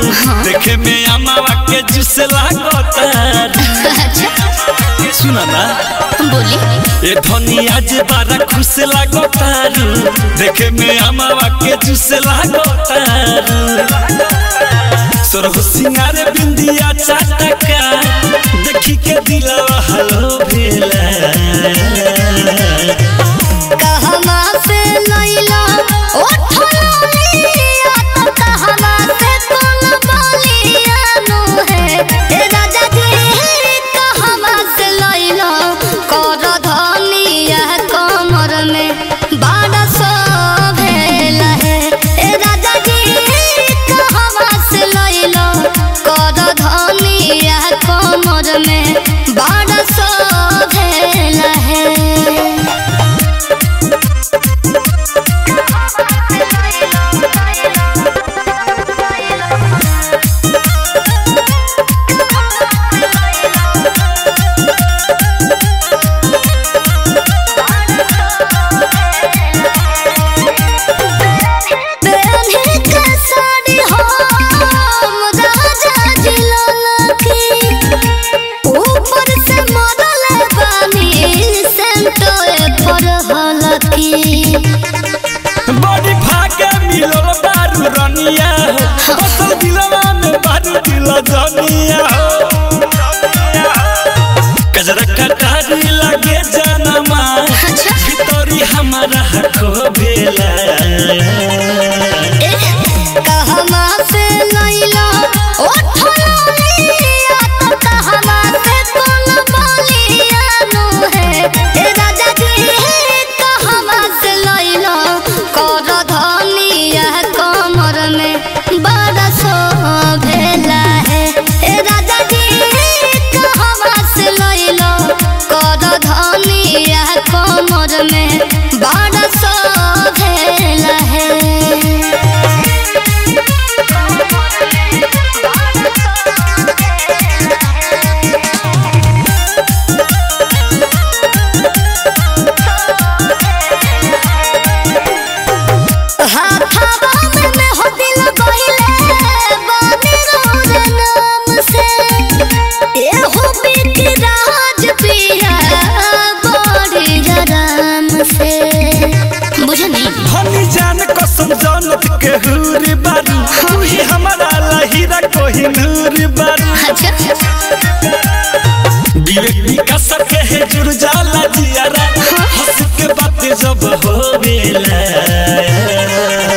देखे में अमावा के जूस लागतारू अच्छा सुना ना बोली ए धनी आज बारा खुश लागतारू देखे में अमावा के जूस लागतारू सरह सिंगार बिंदिया चाटका देखी के दिलवा हलो भेला कहवा से लैला ओ ठलिया तो कहवा से कोन बोलिया नु है ए राजा जी कहवा से लैला कर धनिया कमर में बाड़ा सो भेला है ए राजा जी कहवा से लैला कर धनिया कमर में बाड़ा सो भेला है पहने के साड़ी हम राजा जिलाल की ऊपर से मरल बानी सेंटोए पर हलकी बड़ी भागे मिलल बारू रनिया हो बसल दिलवा में बारू दिल जनिया हो कजरा कटारी लगे जनमा भितरी हमारा खो भेला कहवा से लैला ओ ठलिया तो कहवा से कोन बोलिया नु है ए राजा जी कहवा से लैला कर धनिया कमर में बड़ा सो भेला है ए राजा जी कहवा से लैला कर धनिया कमर में बड़ा सो भेला है हाथावा में हो दिल गइले बानी रोर नाम से ए हो बिक राज पिया बड़ी आराम से बुझनी हनी जान कसम जानत के हुरी बारू तू ही हमारा लहीरा कोही नूर बारू अच्छा विवेक विकास के है जुर जाला जियारा हंस के बात जब हो बेला